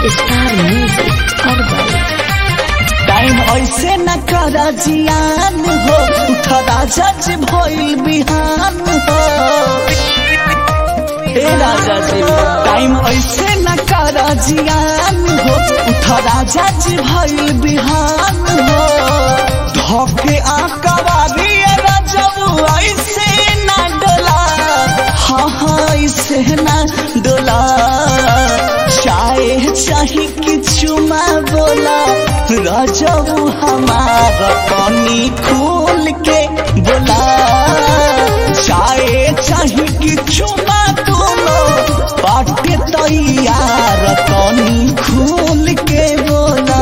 star music herbal time ऐसे न कर जियान हो उठरा जज भइल बिहान हो हे राजा जी टाइम ऐसे न कर जियान हो उठरा जज भइल बिहान हो धोके आकवारी रजब ऐसे न डोला हाँ हाँ ऐसे न डोला चाहे चाहे कि चुमा बोला रजब हमार पानी खोल के बोला चाहे चाहे कि चुमा दोनों बाटे तैयार पानी खोल के बोला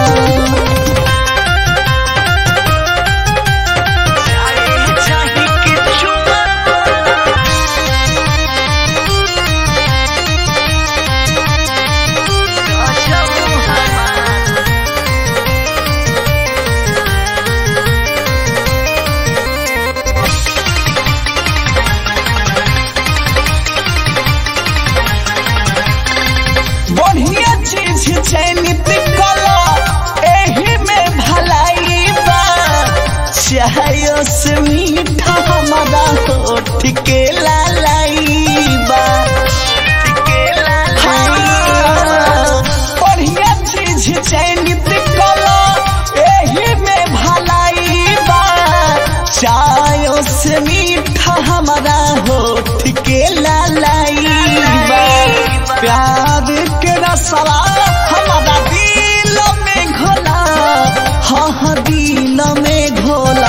चाहे चाहे कि चुमा बढ़िया चीज चयनित कलो एही में भलाई बा चाहे से मीठा हमारा होठ के लालाई बा हाँ, बढ़िया चीज चयनित कलो एही में भलाई बा चाय से मीठा हमारा होठ के लालाई बा प्यार के रसवा हमारा दिल में घोला हाँ हाँ दिल में घोला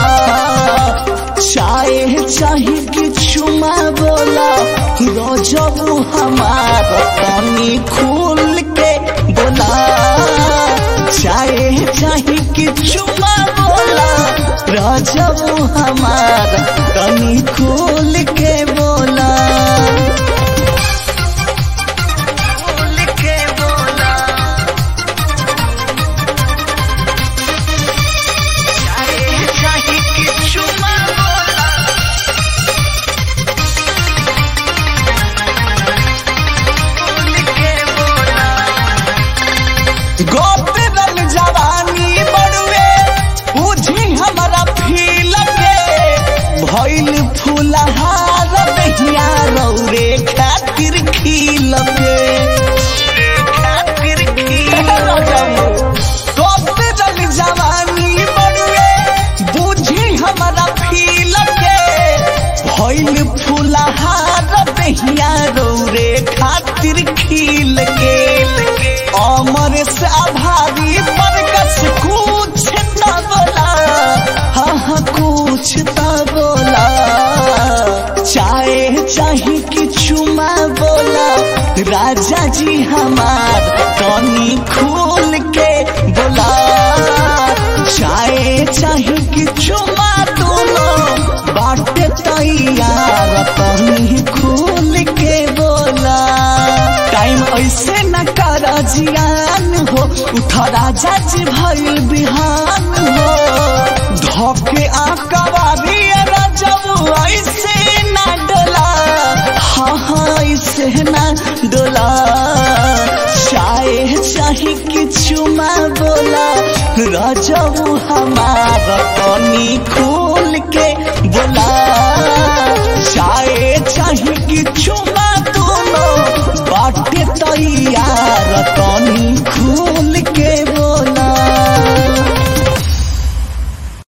चाहे चाहे कि चुमा बोला रोजब हमार पानी खोल के बोला चाहे चाहे कि चुमा बोला रोजब हमार पानी खोल के बोला खोल के बोला चाहे चाहे कि चुमा बोला खोल के बोला गोपरल जवानी बड़ुए बुझी हमारा फील के भइल फूलहार दहिया रौरे खातिर खिल के खातिर खिल गोपरल जवानी बड़ुए बुझी हमारा फील के भइल फूलहार दहिया रौरे खातिर खिल के अमर से आभारी बरकस कुछ न बोला हाँ हाँ कुछ न बोला चाहे चाहे कि चुमा बोला राजा जी हमार कनी खोल के बोला चाहे चाहे कि चुमा दोनों बाटे तैयार कनी खोल के बोला टाइम ऐसे न कर जियान हो उठरा जज भइल बिहान हो धोके आकवारी रजब ऐसे न डोला हाँ हाँ ऐसे न डोला चाहे चाहे कि चुमा बोला रजब हमार पानी खोल के बोला